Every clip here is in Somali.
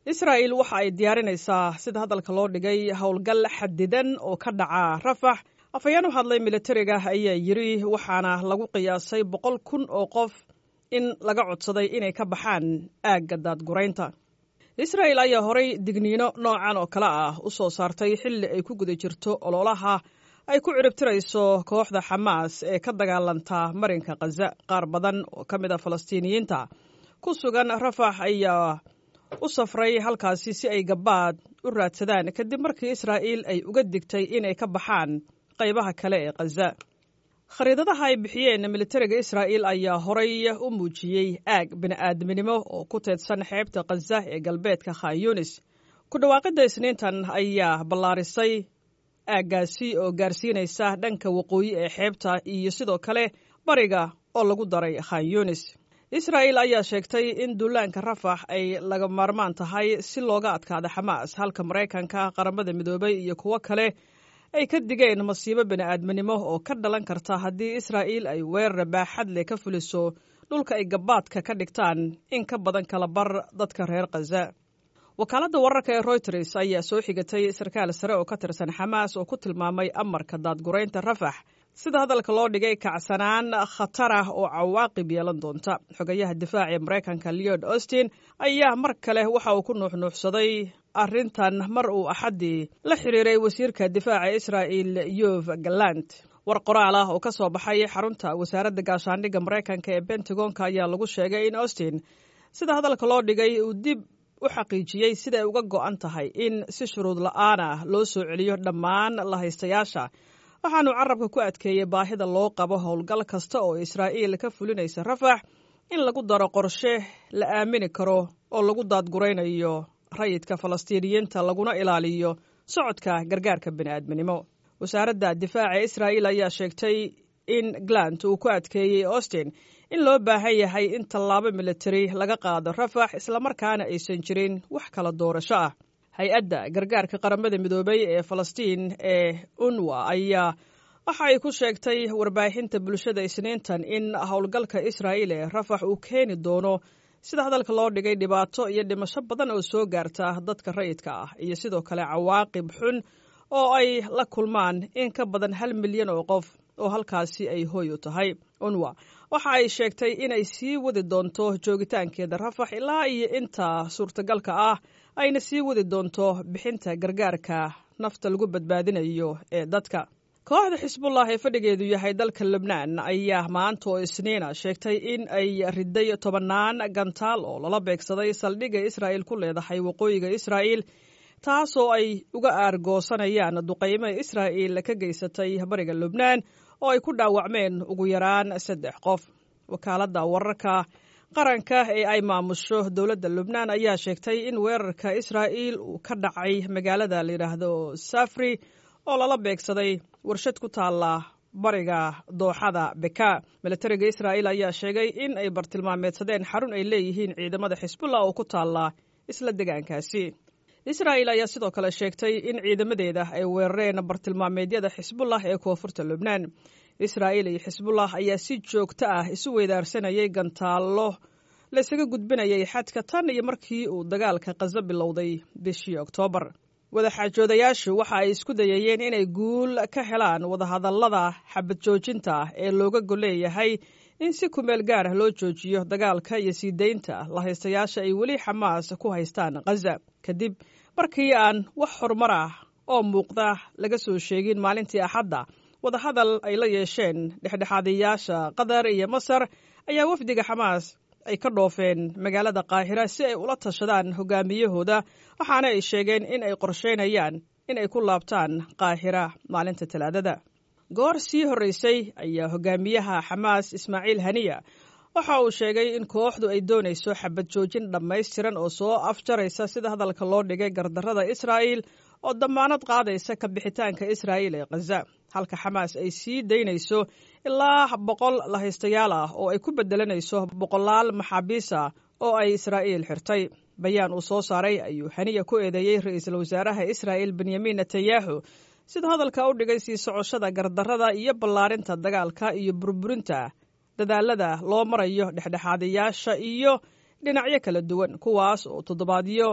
israa'il waxa ay diyaarinaysaa sida hadalka loo dhigay howlgal xadidan oo ka dhaca rafax afhayeen u hadlay militariga ayaa yidri waxaana lagu qiyaasay boqol kun oo qof in laga codsaday inay ka baxaan aagga daadguraynta israa'il ayaa horay digniino noocan oo kale ah u soo saartay xilli ay ku guda jirto ololaha ay ku ciribtirayso kooxda xamaas ee ka dagaalanta marinka khaza qaar badan oo ka mid a falastiiniyiinta ku sugan rafax ayaa u safray halkaasi si ay gabaad u raadsadaan kadib markii israa'iil ay uga digtay inay ka baxaan qaybaha kale ee khaza khariidadaha ay bixiyeen militariga israa'iil ayaa horay u muujiyey aag bini'aadminimo oo ku teedsan xeebta khaza ee galbeedka khan yunis ku dhawaaqidda isniintan ayaa ballaarisay aaggaasi oo gaarsiinaysa dhanka waqooyi ee xeebta iyo sidoo kale bariga oo lagu daray khan yunis israa'il ayaa sheegtay in duulaanka rafax ay laga maarmaan tahay si looga adkaada xamaas halka maraykanka qaramada midoobay iyo kuwo kale ay ka digeen masiibo bini'aadminimo oo ka dhalan karta haddii israa'iil ay weerar baaxad leh ka fuliso dhulka ay gabaadka ka dhigtaan in ka badan kala bar dadka reer khaza wakaaladda wararka ee royters ayaa soo xigatay sarkaal sare oo ka tirsan xamaas oo ku tilmaamay amarka daadguraynta rafax sida hadalka loo dhigay kacsanaan khatar ah oo cawaaqib yeelan doonta xogayaha difaaca ee maraykanka leod austin ayaa mar kale waxa uu ku nuuxnuuxsaday arrintan mar uu axaddii la xiriiray wasiirka difaaca israa'il yov galant war qoraal ah oo ka soo baxay xarunta wasaaradda gaashaandhigga maraykanka ee bentagonka ayaa lagu sheegay in austin sida hadalka loo dhigay uu dib u xaqiijiyey siday uga go'an tahay in si shuruud la'aan ah loo soo celiyo dhammaan lahaystayaasha waxaanu carabka ku adkeeyey baahida loo qabo howlgal kasta oo israa'iil ka fulinaysa rafax in lagu daro qorshe la aamini karo oo lagu daadguraynayo rayidka falastiiniyiinta laguna ilaaliyo socodka gargaarka bini'aadminimo wasaaradda difaaca israa'iil ayaa sheegtay in glant uu ku adkeeyey austin in loo baahan yahay in tallaabo militari laga qaado rafax islamarkaana aysan jirin wax kala doorasho ah hay-adda gargaarka qaramada midoobay ee falastiin ee unwa ayaa waxa ay ku sheegtay warbaahinta bulshada isniintan in howlgalka israa'iil ee rafax uu keeni doono sida hadalka loo dhigay dhibaato iyo dhimasho badan oo soo gaarta dadka rayidka ah iyo sidoo kale cawaaqib xun oo ay la kulmaan in ka badan hal milyan oo qof oo halkaasi ay hooy u tahay unwa waxa ay sheegtay inay sii wadi doonto joogitaankeeda rafax ilaa iyo inta suurtagalka ah ayna sii wadi doonto bixinta gargaarka nafta lagu badbaadinayo ee dadka kooxda xisbullah ee fadhigeedu yahay dalka lebnaan ayaa maanta oo isniina sheegtay in ay riday tobannaan gantaal oo lala beegsaday saldhigga israa'il ku leedahay waqooyiga israa'iil taasoo ay uga aargoosanayaan duqaymo israa'iil ka geysatay bariga lubnaan oo ay ku dhaawacmeen ugu yaraan saddex qof wakaaladda wararka qaranka ee ay maamusho dowladda lubnaan ayaa sheegtay in weerarka israa'iil uu ka dhacay magaalada layidhaahdo safri oo lala beegsaday warshad ku taalla bariga dooxada beka militariga israa'iil ayaa sheegay in ay bartilmaameedsadeen xarun ay leeyihiin ciidamada xisbullah oo ku taalla isla degaankaasi israa'il ayaa sidoo kale sheegtay in ciidamadeeda ay weerareen bartilmaameedyada xisbullah ee koonfurta lubnaan israa'iil iyo xisbullah ayaa si joogto ah isu weydaarsanayay gantaallo laysaga gudbinayay xadka tan iyo markii uu dagaalka khaza bilowday bishii oktoobar wadaxaajoodayaashu waxa ay isku dayayeen inay guul ka helaan wadahadallada xabad joojinta ee looga golleeyahay in si kumeel gaar ah loo joojiyo dagaalka iyo sii daynta lahaystayaasha ay weli xamaas ku haystaan khaza kadib markii aan wax horumar ah oo muuqda laga soo sheegin maalintii axadda wadahadal ay la yeesheen dhexdhexaadayaasha qatar iyo masar ayaa wafdiga xamaas ay ka dhoofeen magaalada qaahira si ay ula tashadaan hogaamiyahooda waxaana ay sheegeen in ay qorsheynayaan in ay ku laabtaan qaahira maalinta talaadada goor sii horreysay ayaa hogaamiyaha xamaas ismaaciil haniya waxa uu sheegay in kooxdu ay doonayso xabad joojin dhammaystiran oo soo afjaraysa sida hadalka loo dhigay gardarrada israa'iil oo dammaanad qaadaysa ka bixitaanka israa'iil ee khaza halka xamaas ay sii daynayso ilaa boqol lahaystayaal ah oo ay ku beddelanayso boqolaal maxaabiis ah oo ay israa'iil xirtay bayaan uu soo saaray ayuu haniya ku eedeeyey ra'iisul wasaaraha israa'iil benyamin netanyahu sida hadalka u dhigay sii socoshada gardarrada iyo ballaarinta dagaalka iyo burburinta dadaalada loo marayo dhexdhexaadayaasha iyo dhinacyo kala duwan kuwaas oo toddobaadyo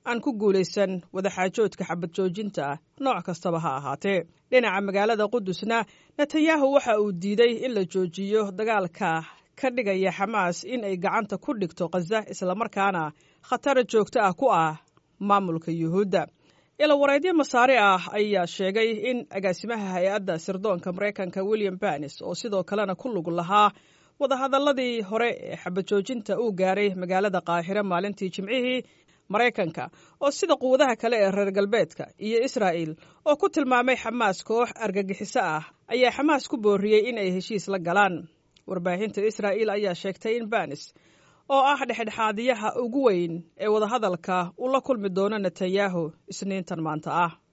aan ku guulaysan wadaxaajoodka xabad joojinta nooc kastaba ha ahaatee dhinaca magaalada qudusna netanyahu waxa uu diiday in la joojiyo dagaalka ka dhigaya xamaas in ay gacanta ku dhigto khaza islamarkaana khatar joogto ah ku ah maamulka yuhuudda ilawareedyo masaare ah ayaa sheegay in agaasimaha hay-adda sirdoonka maraykanka william banis oo sidoo kalena ku lug lahaa wadahadalladii hore ee xabajoojinta uu gaaray magaalada qaahire maalintii jimcihii maraykanka oo sida quwadaha kale ee reer galbeedka iyo israa'il oo ku tilmaamay xamaas koox argagixiso ah ayaa xamaas ku booriyey in ay heshiis la galaan warbaahinta israa'il ayaa sheegtay in banis oo ah dhexdhexaadiyaha ugu weyn ee wadahadalka uu la kulmi doono netanyahu isniintan maanta ah